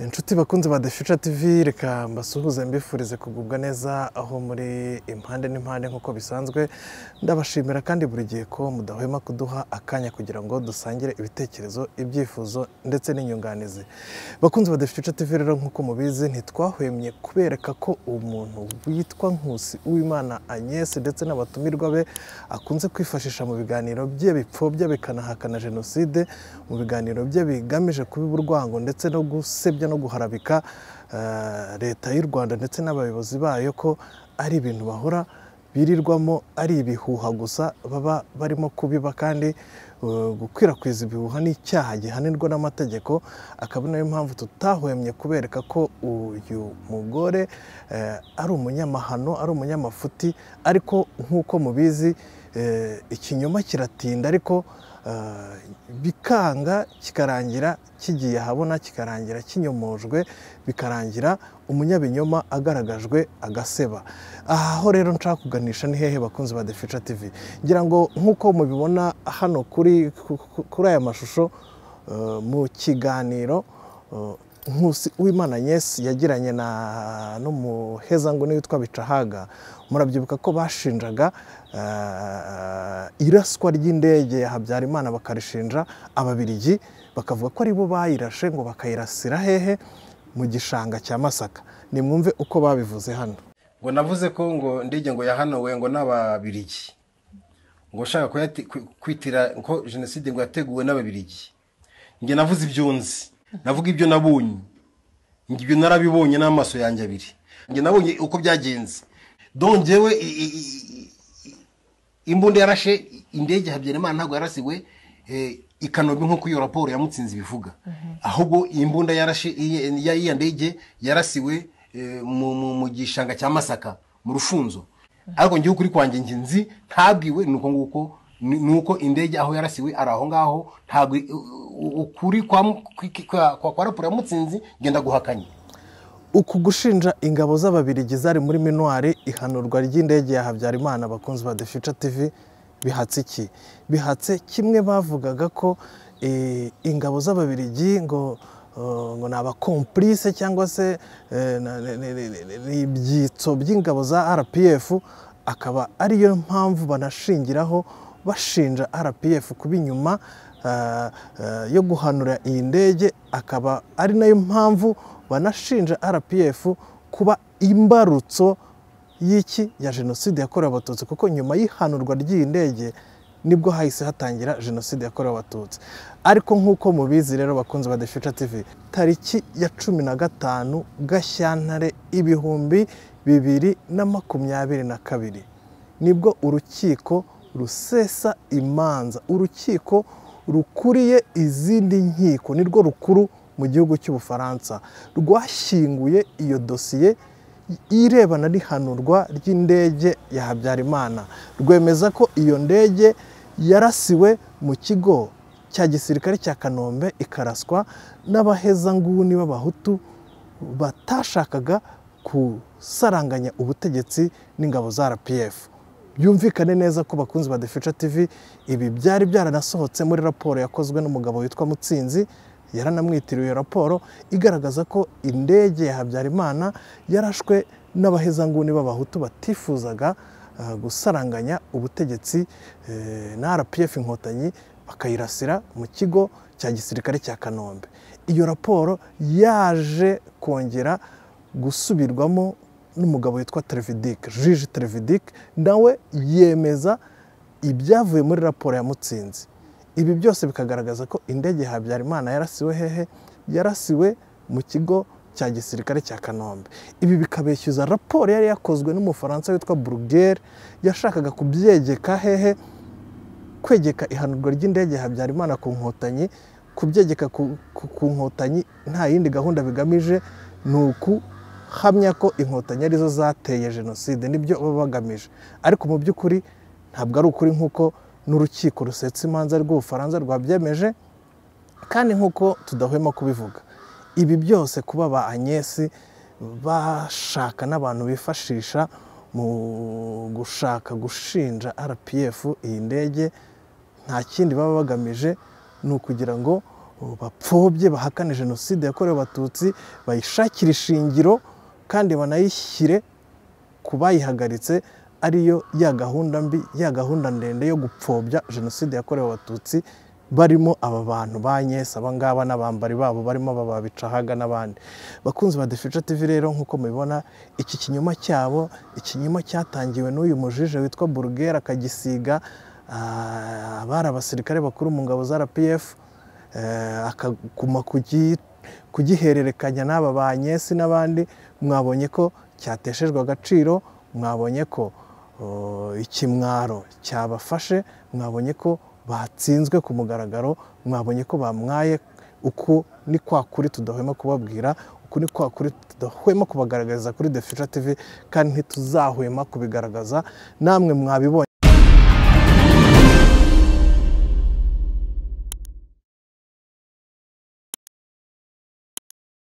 inshuti bakunze ba defisha tivi reka mbasuhuze mbifurize kugubwa neza aho muri impande n'impande nk'uko bisanzwe ndabashimira kandi buri gihe ko mudahwema kuduha akanya kugira ngo dusangire ibitekerezo ibyifuzo ndetse n'inyunganizi bakunze ba defisha tivi rero nk'uko mubizi ntitwahwemye kubereka ko umuntu witwa nkusi uwimana agnes ndetse n'abatumirwa be akunze kwifashisha mu biganiro bye bipfobya bikanahakana jenoside mu biganiro bye bigamije kubiba urwango ndetse no gusebya no guharabika eh, leta y'u rwanda ndetse n'abayobozi bayo ko ari ibintu bahora birirwamo ari ibihuha gusa baba barimo kubiba kandi eh, gukwirakwiza ibihuha ni icyaha gihanirwa n'amategeko akaba ari nayo mpamvu tutahwemye kubereka ko uyu mugore eh, ari umunyamahano ari umunyamafuti ariko nk'uko mubizi eh, ikinyoma kiratinda ariko eh, bikanga kikarangira kigiye ahabona kikarangira kinyomojwe bikarangira umunyabinyoma agaragajwe agaseba aho rero nshaka kuganisha ni hehe bakunzi ba defisha tivi ngira ngo nk'uko mubibona hano kuri ku- ku- kuri aya mashusho eh, mu kiganiro eh, nkusi uwimana Agnes yagiranye na n'umuhezanguni witwa bicahaga murabyibuka ko bashinjaga eh, iraswa ry'indege ya habyarimana bakarishinja ababirigi bakavuga ko aribo bayirashe ngo bakayirasira hehe mu gishanga cya masaka nimwumve uko babivuze hano ngo navuze ko ngo ndege ngo yahanuwe ngo n'ababirigi ngo ushaka kuyati- ku- kwitira ko jenoside ngo yateguwe n'ababirigi njye navuze ibyo nzi navuga ibyo nabonye njye ibyo narabibonye n'amaso yanjye abiri njye nabonye uko byagenze dongewe imbunda yarashe indege habyarimana ntabwo yarasiwe eh, i kanombe nk'uko iyo raporo ya mutsinzi bivuga ahubwo imbunda yarashe iyi- ya- iya ndege yarasiwe eh, mu- mu mu gishanga cya masaka mu rufunzo ariko ngewe ukuri kwanjye njye nzi ntabwiwe ni uko nguko ni ni uko indege aho yarasiwe ari aho ngaho ntabwo i- u- u- ukuri kwa mu- kwi- kwa- kwa- kwa raporo ya mutsinzi ngenda guhakanye uku gushinja ingabo z'ababirigi zari muri minuwari ihanurwa ry'indege ya habyarimana bakunzi ba defica tv bihatse iki bihatse kimwe bavugaga ko eh, ingabo z'ababirigi ngo eh, ngo ni abakomplice cyangwa se eh, na- ni- ni- ni- ni- ni ibyitso by'ingabo za rpf akaba ariyo mpamvu banashingiraho bashinja rpf kuba inyuma eh, eh, yo guhanura iyi ndege akaba ari nayo mpamvu banashinja rpf kuba imbarutso y'iki ya jenoside yakorewe abatutsi kuko nyuma y'ihanurwa ry'iyi ndege nibwo hahise hatangira jenoside yakorewe abatutsi ariko nk'uko mubizi rero bakunzi ba The Future TV tariki ya cumi na gatanu gashyantare ibihumbi bibiri na makumyabiri na kabiri nibwo urukiko rusesa imanza urukiko rukuriye izindi nkiko nirwo rukuru mu gihugu cy'ubufaransa rwashyinguye iyo dosiye irebana n'ihanurwa ry'indege ya habyarimana rwemeza ko iyo ndege yarasiwe mu kigo cya gisirikare cya kanombe ikaraswa n'abahezanguni b'abahutu batashakaga gusaranganya ubutegetsi n'ingabo za rpf byumvikane neza ko bakunzi ba defisha tv ibi byari byaranasohotse muri raporo yakozwe n'umugabo witwa mutsinzi yaranamwitiriwe iyo raporo igaragaza ko indege ya habyarimana yarashwe n'abahezanguni b'abahutu batifuzaga eh, gusaranganya ubutegetsi eh, na rpf inkotanyi bakayirasira mu kigo cya gisirikare cya kanombe iyo raporo yaje kongera gusubirwamo n'umugabo witwa Televidik Jiji Televidik nawe yemeza ibyavuye muri raporo ya Mutsinzi ibi byose bikagaragaza ko indege ya Habyarimana yarasiwe hehe yarasiwe mu kigo cya gisirikare cya Kanombe ibi bikabeshyuza raporo yari yakozwe n'umufaransa witwa Bruguière yashakaga kubyegeka hehe kwegeka ihanurwa ry'indege ya habyarimana ku nkotanyi kubyegeka ku, ku, ku nkotanyi nta yindi gahunda bigamije ni ukuhamya ko inkotanyi arizo zateye jenoside nibyo baba bagamije ariko mu by'ukuri ntabwo ari ukuri nk'uko n'urukiko rusetsa imanza rw'ubufaransa rwabyemeje kandi nk'uko tudahwema kubivuga ibi byose kuba ba Agnes bashaka n'abantu bifashisha mu gushaka gushinja RPF iyi ndege nta kindi baba bagamije ni ukugira ngo bapfobye bahakane jenoside yakorewe abatutsi bayishakire ishingiro kandi banayishyire ku bayihagaritse ariyo ya gahunda mbi ya gahunda ndende yo gupfobya jenoside yakorewe abatutsi barimo aba bantu ba nyesi aba ngaba n'abambari babo barimo aba babicahaga n'abandi bakunzi ba defica tv rero nk'uko mubibona iki kinyoma cyabo ikinyoma cyatangiwe n'uyu mujije witwa burugera akagisiga abari abasirikare bakuru mu ngabo za rpf akaguma kugihererekanya n'aba ba nyesi n'abandi mwabonye ko cyateshejwe agaciro mwabonye ko ikimwaro cyabafashe mwabonye ko batsinzwe ku mugaragaro mwabonye ko bamwaye uku ni kwa kuri tudahwema kubabwira uku ni kwa kuri tudahwema kubagaragariza kuri defica tv kandi ntituzahwema kubigaragaza namwe mwabibonye